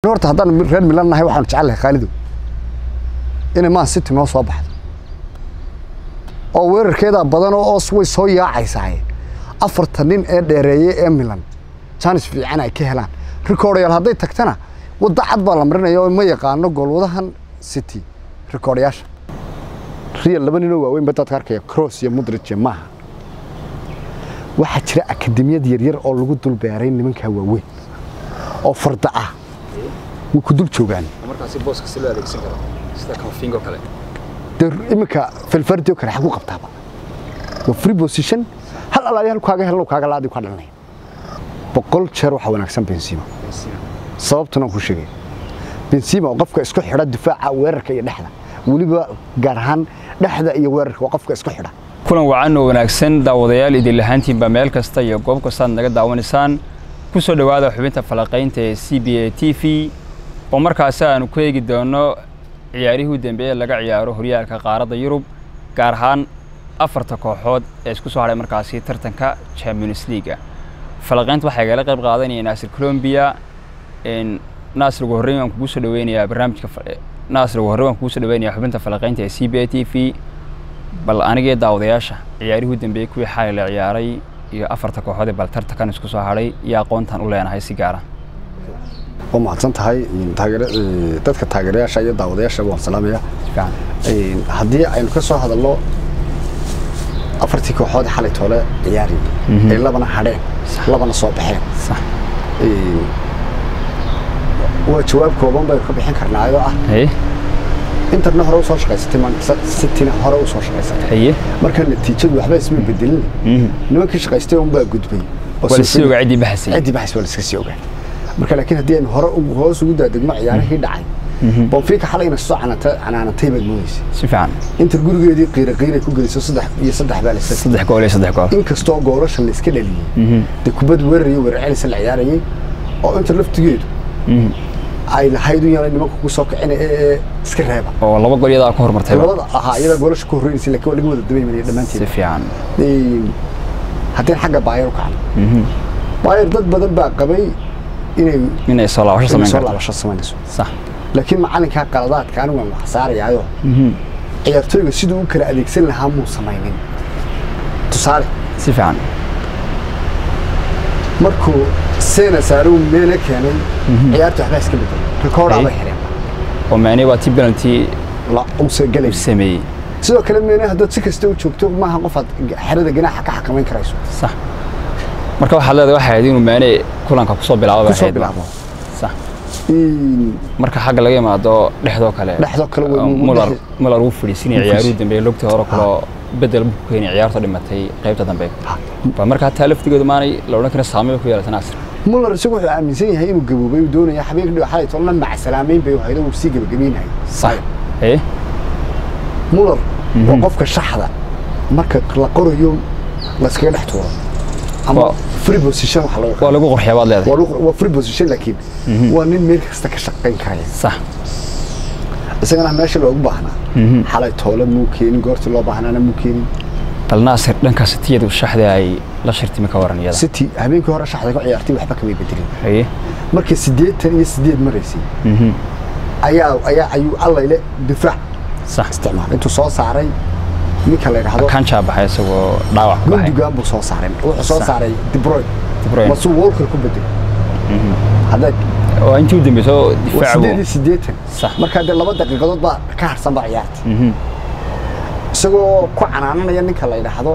horta haddaan reer milan nahay waxaan jecelahay khaalido inay man city noo soo baxdo oo weerarkeeda badan oo way soo yaacaysaa afarta nin ee dheereeye ee milan jaanis fiican ay ka helaan rikoodhayaal hadday tagtana wadda cad baa la marinaya oo ma yaqaano goolwadahan city rikoodhayaasha real laba ninoo waaweyn ba dadka arkaya cross iyo mudrige maaha waxaa jira akademiyad yaryar oo lagu dul beeray nimankaa waaweyn oo farda ah way ku dul joogaan markaasi booska si loo adeegsan karo sida kafingo kale dee iminka felfardio kale xagu qabtaaba waa free position hal alaali hal kaaga helo kaaga laadi ka dhalanaya boqol jeer waxaa wanaagsan benzima sababtuna ku sheegay benzima oo qofka isku xidha difaaca weerarka iyo dhexda weliba gaar ahaan dhexda iyo weerarka waa qofka isku xidha kulan wacan oo wanaagsan daawadayaal idin lahaantiinba meel kasta iyo goob kastaad naga daawanaysaan ku soo dhowaada xubinta falaqaynta ee c b a t v oo markaasi aanu ku eegi doono ciyaarihii u dambeeye laga ciyaaro horyaalka qaaradda yurub gaar ahaan afarta kooxood ee isku soo hadhay markaasi tartanka champions leaga falaqaynta waxaa igala qayb qaadanaya naasir colombia naasir ugu horreyn waan kugu soo dhaweynayaa barnaamijka naasir ugu horreyn waan kugu soo dhaweynayaa xubinta falaqaynta ee c b a t v bal anigee daawadayaasha ciyaarihii u dambeeyey kuwii xalay la ciyaaray iyo afarta kooxood ee bal tartankan isku soo hadhay iyo aqoontan u leenahay si gaara waa mahadsan tahay dadka taageerayaasha iyo daawadayaasha waan salaamaya haddii aynu ka soo hadalno afartii kooxood xalay toole ciyaari ay labana hadheen labana soo baxeen waa jawaab kooban baynu ka bixin karnaa ayoo ah interna hore usoo shaqaysatay cityna hore usoo shaqaysatay marka natiijadu waxba isma bedelin nimankii shaqaystay unbaa gudbay ciddii baxasay ciddii baxas waa laska sii ogaa marka laakiin haddii aynu hore hoos ugu daadegno ciyaarihii dhacay bonfiika xalayna soo canaanatay baad moodaysa si fiican inter gurigeedii qiira qiiray ku geliso saddex iyo saddex baa laysa saddex gool iyo saddex gool inkastoo goolasha la iska dhaliyey dee kubad weerar iyo weerar celisa la ciyaarayay oo inter laftigeedu ay lahayd u yaray nimanka ku soo kicina ee iska reeba oo laba gol iyadaa ku horumartay labada ahaa iyada goolasha ku horreynaysa laakiin waa laga wada dabaymanaya dhammaanteed si fiican haddeen xagga baayar u kacno baayar dad badan baa qabay inay inay soo laabasho samayn soo karto laabasho samaynayso sax laakiin macalinkaa qaladaadka anigu waan wax saarayaayo ciyaartooyga siduu u kala adeegsan lahaa muu samaynin tusaale si fiican markuu seena saaruu meele keenay ciyaarta waxbaa iska bedelay rikoodhaa bay xireen oo maani waa ti penalty la uusa galay u sameeyey sidoo kale meene haddaad si kasta u joogto maaha qofaad xerada ganaaxa ka xakamayn karayso sax marka waxaad leedahay waxay ahayd inuu maane kulanka kusoo bilaabo bay kusoo ahayd bilaabo sax marka xagga laga yimaado dhexdoo kale Dhexdoo kale way ugu muller dhex- muller uu fadhiisinaya Uu ciyaaruu fadhiis- dambeeyey lugtii hore kaloo bedel buu ku keenay ciyaarta dhimatay qaybta dambe ba marka hataa laftigeedu maanay la odhan karin saameyn bay ku yeelata naasir muller isagu wuxuu aaminsan yahay inuu gaboobay uu doonaya habeenka dhigo xalay tolna macasalaameyn bay haydo uu sii gabagabeynayay sax ee muller waa qofka shaxda marka la qorayo layskaga dhex tuuro ama Waa- free position waxa loo waa lagu qorxiyaa baad leedahay waa lagu- waa free position laakiin waa nin meel kasta ka shaqayn karaya sax isagana meesha loogu baahnaa xalay toole muu keenin goortii loo baahnaana muu keenin bal naasir dhankaas tiyadu shaxda ay la shirtimi ka waran iyada city habeenkii hore shaxda ka ciyaartay waxba kamay bedelin ee markii siddeetan iyo siddeed maraysay ayaa ayaa ayuu allayle difaac sax isticmaalay intuu soo saaray ninka la yidhaahdo kanjaa baxay isagoo dhaawac ku baxay gundugan buu soo saaray wuxuu soo Sax. saaray De Bruyne De Bruyne. masuu walker ku bedelay hadda oo intii u dambeysay oo waa difaac siddeed iyo siddeetan Sax. markaa dee laba daqiiqadood baa ka harsan baa ciyaarta isagoo ku canaananaya ninka la yidhaahdo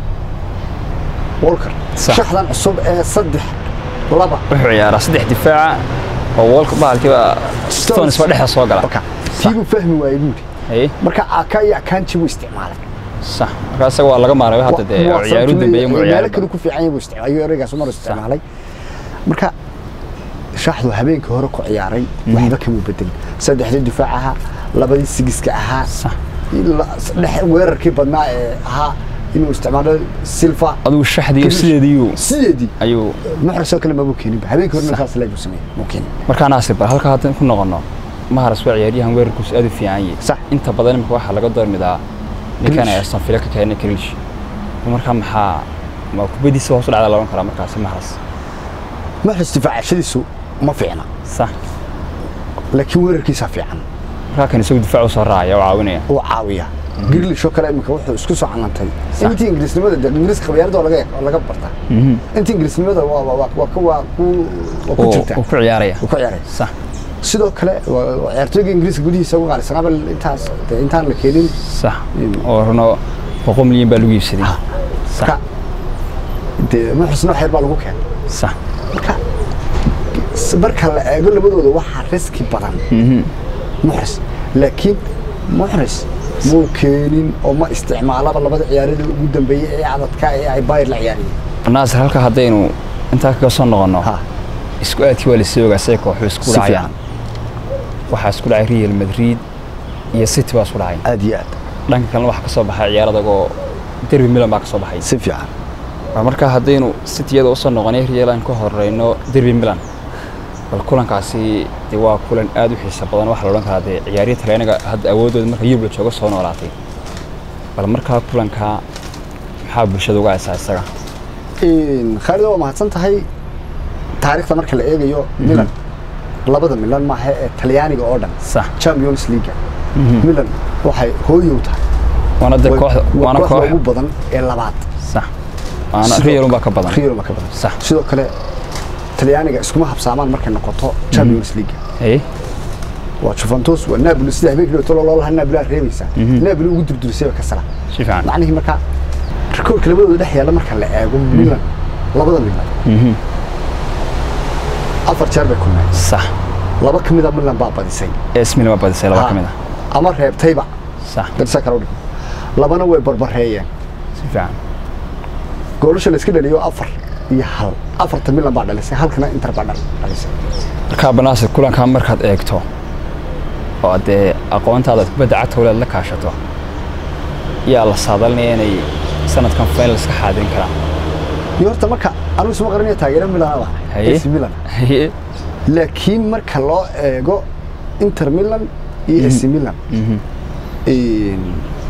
walker Sax. shaxdan cusub ee saddex laba wuxuu ciyaaraa saddex difaaca oo walka bahalkiiba stones ba dhexda soo gala marka tiibuu fahmi waayey buuri ee marka aka iyo akanji buu isticmaalay sax marka isaga waa laga maaray hadda dee oo ciyaaru dambeeyay mu meelo ciyaaray kale ku fiican yahay buu isticmaalay ayuu ereygaas mar isticmaalay marka shaxdu habeenkii hore ku ciyaaray waxba kama bedelin saddexdii difaac ahaa labadii sigiska ahaa sax ila- dhex weerarkii badnaa ee ahaa inuu isticmaalo silva adigu shaxdiyo sideediiyu sideedii ayuu muxrisoo kale mabuu keeninba habeenkii hore saas leebuu sameeyey muu keenin markaa naasir bal halka hadda ku noqono maharas waa ciyaaryahan weerarkiisu aad u fiican yahay Sax. inta badan imika waxaa laga doormidaa ninkan Grealish. aston villa ka keenay Grealish marka maxaa ma kubadiisa hoos u dhacda laban karaa markaasi maharas muxris difaacashadiisu ma fiicna sax laakiin weerarkiisa fiican markaa kan isagu difaac u soo raacaya oo caawinaya uu caawiya grilish oo kale imika wuxuu isku soo canantay intii ingiriisnimada de ingiriiska qabyaalada waa laga waa laga bartaa intii ingiriisnimada waa waa waa waa ku waa ku waa ku oo jirta oo ku ciyaaraya uu ku ciyaaray sax sidoo kale waa- waa ciyaartooyga ingiriiska gudihiisa ugu qaalisan abal intaas dee intaan la keenin sax oo runo boqol milyan baa lagu iibsaday sax marka dee muxusna wax yar baa lagu keenay sax marka s- marka la eego labadooda waxaa riski badan muxris laakiin muxris muu keenin oo ma isticmaalaba labada ciyaarada ugu dambeeyey ee cadadka ee ay bayr la ciyaariyeen naasir halka haddaynu intaa kaga soo noqonno ha isku aadkii waa lasii ogaa say kooxu isku Si dhacayaan waxaa isku dhacay real madrid iyo city baa isku dhacay aad iyo aad dhanka kalena waxaa ka soo baxay ciyaar adag oo derby milan baa ka soo baxay si fiican Waa markaa haddaynu cityada usoo noqonay real aan ka horeyno derby milan bal kulankaasi dee waa kulan aad u xiiso badan waxaa la odhan karaa dee ciyaarihii talyaaniga hadda awoodooda marka yurub la jooga soo noolaatay bal markaa kulankaa maxaa bulshada uga haysaa isaga khaalida waa mahadsan tahay taariikhda marka la eegayo milan labada milan maaha ee talyaaniga oo dhan sax champions league milan waxay hooyow tahay waana dee kooxda waa waana kooxda koox ugu badan ee labaad sax waana Sidoo- real unbaa ka badan Real baa ka badan Sax. sidoo kale talyaaniga iskuma habsaamaan markay noqoto champions league Hey, waa Juventus waa Napoli sida habeenkii tolo loo lahaa Napoli aad reebaysaa Napoli ugu durdurisay ka sala si fiican macnaheedu marka rikoorka labadooda dhex yaalla marka la eego Milan labada Milan afar jeer bay kulmeen sax laba ka mid a Milan baa badisay es milan baa badisay laba ka mid ah ama reebtayba sax darsa kale u dhig labana way barbareeyeen si fiican goolasha la iska dhaliyo afar iyo hal afarta Milan baa dhalisay halkana Inter baa dhal- dhalisay markaa banaasir kulankaa markaad eegto oo dee aqoontaada kubadda cagta walaad la kaashato yaa la saadalinaya inay sanadkan final iska xaadirin karaan iyo horta marka anigu isma qaranaya taageero Milan ah Haye. AC Milan Haye. laakiin marka loo eego Inter Milan iyo AC Milan Mhm. een,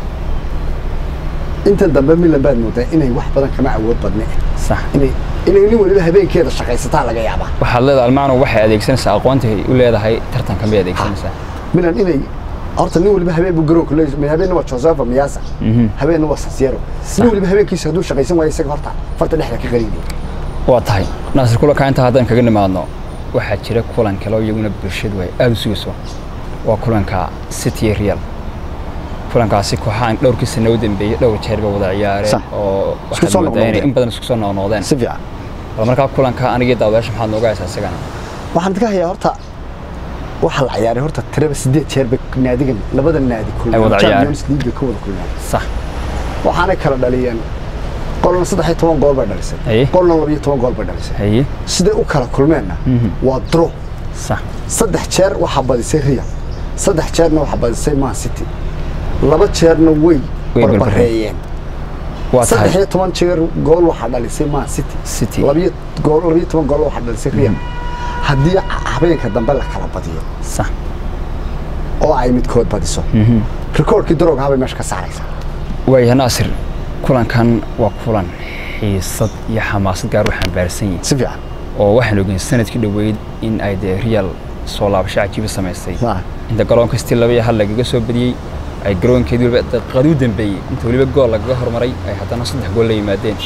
intan dambe Milan baad moodaa inay wax badan kama awood badne sax inay inay nin waliba habeenkeeda shaqaysataa laga yaabaa waxaad leedahay almacnu waxay adeegsanaysaa aqoontay u leedahay tartankan bay adeegsanaysaa Milan inay horta nin waliba habeen buu garoonka leeyahay habeenna waa Joseph Miasa Mhm. habeenna waa Sasiero nin waliba habeenkiisa hadduu shaqaysan waayo isaga horta farta dhexda ka qariinay waa tahay naasir kulanka intaa haddaan kaga nimaadno waxaa jira kulan kale oo iyaguna bulshadu ay aada u sugayso waa kulanka city iyo real kulankaasi kooxahan dhowrkii sano u dambeeyey dhowr jeer bay wada ciyaareen Sax. oo Isku waxaad soo moodaa inay noqnoqdeen. in badan isku soo noqnoqdeen si fiican bal markaa kulanka anigii daawadayaasha maxaad nooga haysaa isagana waxaan ka hayaa horta waxaa la ciyaaray horta tiraba sideed jeer bay naadigan labada naadi Ay wada ciyaareen. Champions League ka wada kulmeen sax waxaanay kala dhaliyeen qolna saddex iyo toban gool bay dhalisay Haye. qolna laba iyo toban gool bay dhalisay haye siday u kala kulmeenna waa draw sax saddex jeer waxaa badisay Real saddex jeerna waxaa badisay Man City laba jeerna way Way barbareeyeen waa saddex tahay iyo toban jeer gool waxaa dhalisay Man City City. labiyo gool labiyo toban gool waxaa dhalisay Real haddii habeenka dambe la kala badiyo sax oo ay midkood badiso rikoorkii daroogaha bay meesha ka saaraysaa waayahay naasir kulankan waa kulan xiisad iyo xamaasad gaar u xambaarsan yihin si fiican oo waxaan ogeyn sanadkii dhoweyd in ay dee real soo laabasho cajiiba samaystay Ah. inta garoonka stil laba iyo hal lagaga soo badiyey ay garoonkeedii waliba daqiiqadii u dambeeyey inta weliba gool lagaga hormaray ay haddana saddex gool la yimaadeen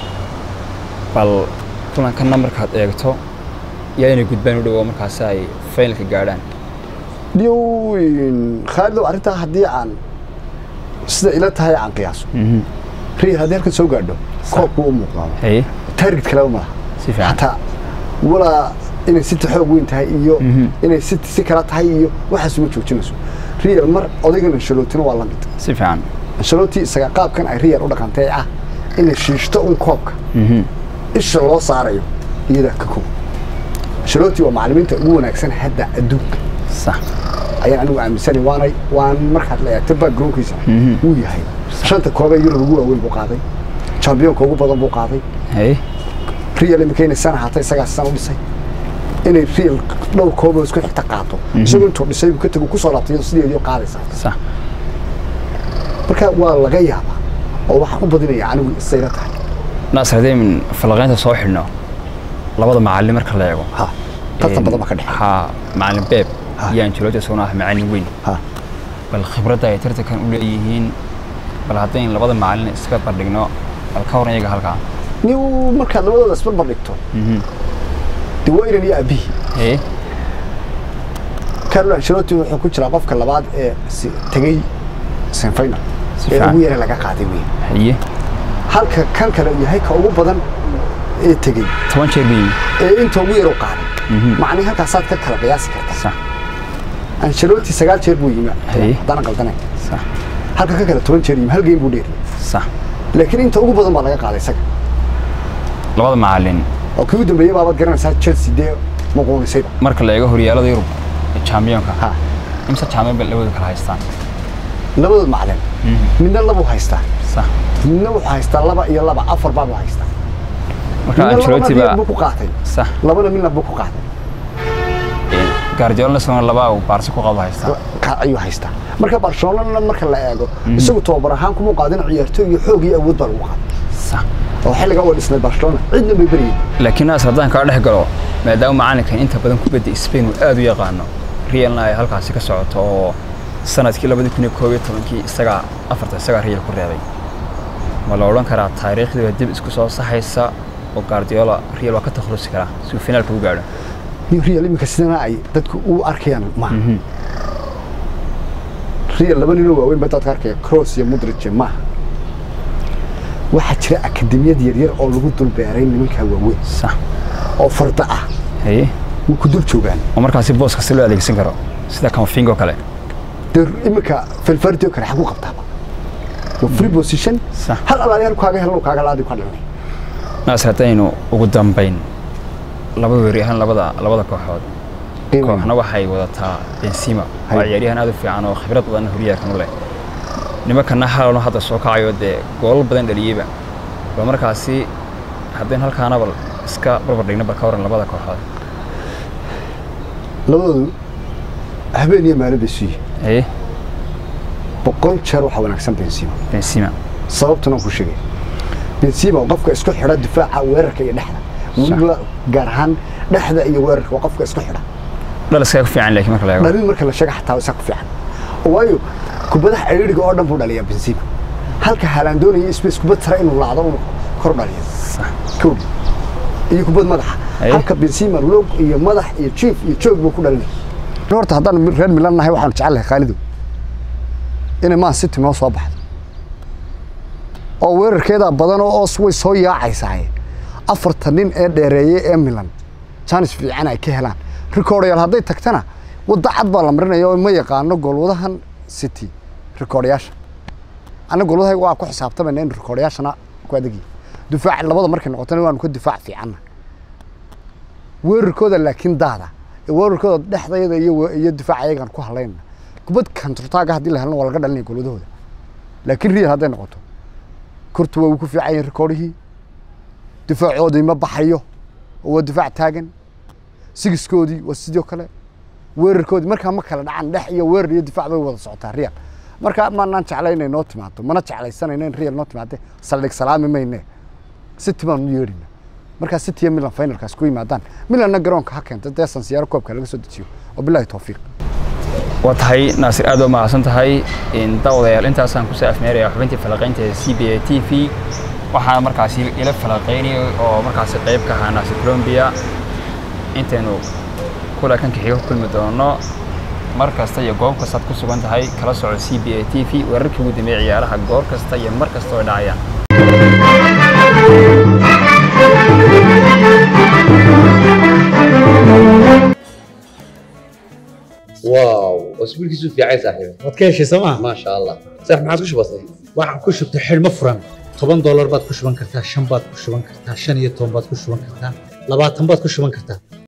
bal kulankanna markaad eegto yaa inay gudbaan u dhowo markaasi ay finalka gaadhaan dhiyow khaalidow arrintaa haddii aan sida ila tahay aan qiyaaso real haddii halkan soo gaadho koobku u muuqdaa haye target kaleba ma laha si fiican xataa walaa inay city xoog weyn tahay iyo inay city si kala tahay iyo waxaas uma joojinayso real mar odaygan ancelotina waa la mid si fiican ancelotti isaga qaabkan ay real u dhaqantay ah inay shiishto un koobka isha loo saarayo iyadaa ka kow ancelotti waa macallimiinta ugu wanaagsan hadda adduunka sax ayaan anigu aaminsanay waanay waan markaad la eegto backgroundkiisa wuu yahay shanta koobee yurub ugu waaweyn buu qaaday championka ugu badan buu qaaday haye real imika inay san ahaatay isagaa san u dhisay inay real dhowr kooboo isku xigta qaato isagu intuu dhisay buu ka tagu kusoo laabtay iyadoo sideedii qaadaysaa sax marka waa laga yaabaa oo waxaan u badinaya anigu isayla tahay naasir haddii min falaqaynta soo xidhno labada macallin marka la eego ha tartan badan baa ka dhexe haa macallin beeb Ha. iyo ancelotti isaguna ah macallin weyn ha bal khibradda ay tartankan u leeyihiin bal haddayn labada macallin iska bardhigno bal ka waran iyaga halkaa nin markaad labadooda isbarbar dhigto Mhm. de waa inan iyo aabihii ee carlo ancelotti wuxuu ku jiraa qofka labaad ee si- tegey semifinal Si ee fiican. ugu yara laga qaaday wey haye halka kan kale uu yahay ka ugu badan ee tegey toban jeer buu yimi ee inta ugu yar u qaaday Mhm. macnii halkaasaad ka kala qiyaasi kartaa sax ancelotti sagaal jeer buu yimi Haye. haddaan qaldanayn sax halka ka kale toban jeer yimi hal game buu dheeriyay sax laakiin inta ugu badan baa laga qaaday isaga labada macallin oo kii u dambeeyey baabaad garanaysaa chelsea dee muquunisayba marka la eego horyaalada yurub ee championka ha imse champion bay labadu kala haystaan labadood macalin midna labuu haystaa sax midna wuxuu haystaa laba iyo laba afar baabuu haystaa marka midna labana ancelotti Real baa buu ku qaatay sax labana midna buu ku qaatay guardiola isaguna laba uu baarsi ku qabo haystaa ka ayuu haystaa marka barcelona marka la eego isagu tababar ahaan kuma qaadin ciyaartooy iyo xoog iyo awood baa lagu qaaday sax oo xilliga waa dhisnay barcelona cidna may beryin laakiin naas haddaan kaa dhex galo maadaama macallinkan inta badan kubadda Spain uu aad u yaqaano Realna ay halkaasi ka socoto oo sanadkii labadi kun iyo koob iyo tobankii isagaa afarta isagaa Real ku reebay ma la odhan karaa taariikhdii waa dib isku soo saxaysa oo Guardiola Real waa ka takhalusi karaa si uu finaalka u gaadho nin real iminka sidana ay dadku u arkayaan maaha real laba ninoo waaweyn baa dadka arkaya cross iyo modric maaha waxaa jira akademiyad yaryar oo lagu dulbeeray nimankaa waaweyn sax oo farda ah haye way ku dul joogaan oo markaasi booska si loo adeegsan karo sida Camavinga kale dee iminka felfardio kale xagu qabtaaba waa free position Sax. hal alaaliyaal kaaga helo kaaga laadi ka dhalnay naas haddaynu ugu dambayn laba weeryahan labada labada kooxood kooxna waxay wadataa Benzema waa Hay. ciyaaryahan aad u fiican oo khibrad badan horyaalkan u leh nimankana halano hadda soo kacayo dee goolal badan dhaliyeyba bal markaasi haddaynu halkaana bal iska barbar dhigno bal ka waran labada kooxood labadoodu habeen iyo maalin bay suyi ee boqol jeer waxaa wanaagsan benzema Benzema sababtuna ku sheegay benzema waa qofka isku xidha difaaca weerarka iyo dhexda weliba gaar ahaan dhexda iyo weerarka waa qofka isku xidha dhal iskaga ku fiican laakiin marka la eego dhalin marka la sheega xataa isaa ku fiican waayo kubadaha ciriiriga oo dhan buu dhaliyaa benzema halka haalaan doonaya space kubad tara inuu laacdo uu kor dhaliyo sax kowdhi iyo kubad madaxa Aye. halka benzema log iyo madax iyo jiif iyo joog buu ku dhalinaya horta haddaan reer milan nahay waxaan jecelahay khaalidu inay man city noo soo baxdo oo weerarkeeda badan oo way soo yaacaysaa afarta nin ee dheereeye ee milan jaanis fiican ay ka helaan rikoodhayaal hadday tagtana wadda cad baa la marinaya oo ma yaqaano goolwadahan city rikoodhayaasha anna goolwadahay waa ku xisaabtamayna in rikoodhayaashana ku adegi difaac labada markay noqotona waanu ka difaac fiicanna weerarkooda laakiin daada weerarkooda dhexdayada iyo iyo difaac ayagaan ku halayna kubad kanturtaaga haddii la helno waa laga dhalinaya goolwadahooda laakiin real hadday noqoto kurtu waa ku fiican yihiin rikoodhihii difaacoodii ma baxayo oo waa difaac taagan sigiskoodii waa sidoo kale weerarkoodii markaa ma kala dhacan dhex iyo weerar iyo difaac bay wada socotaa real marka maanaan jeclay inay noo timaado mana jeclaysanayno in real noo timaade saldhig salaami mayne city baan u yeedhina markaa city iyo milan finalkaas ku yimaadaan milanna garoonka ha keenta dee sansiyaaro koobka laga soo dejiyo wabilahi towfiiq waa tahay naasir aad waa mahadsan tahay daawadayaal intaasaan kusoo afmeeraya xubintii falaqaynta ee c b a t v waxaana markaasi ila falaqaynayay oo markaasi qayb ka ahaa naasir colombia intaynu kula kanka xiga ku kulmi doono mar kasta iyo goob kastaad ku sugan tahay kala soco c b a t v wararkii ugu dambeeyay ciyaaraha goor kasta iyo mar kasta oo dhacayaan واو اسبوعك في عايز صاحبي waad ka heshay sooma ما شاء الله صح ما عاد بسيط waxaan ku shubtay xidhmo furan toban doolar baad ku shuban kartaa shan baad ku shuban kartaa shan iyo toban baad ku shuban kartaa labaatan baad ku shuban kartaa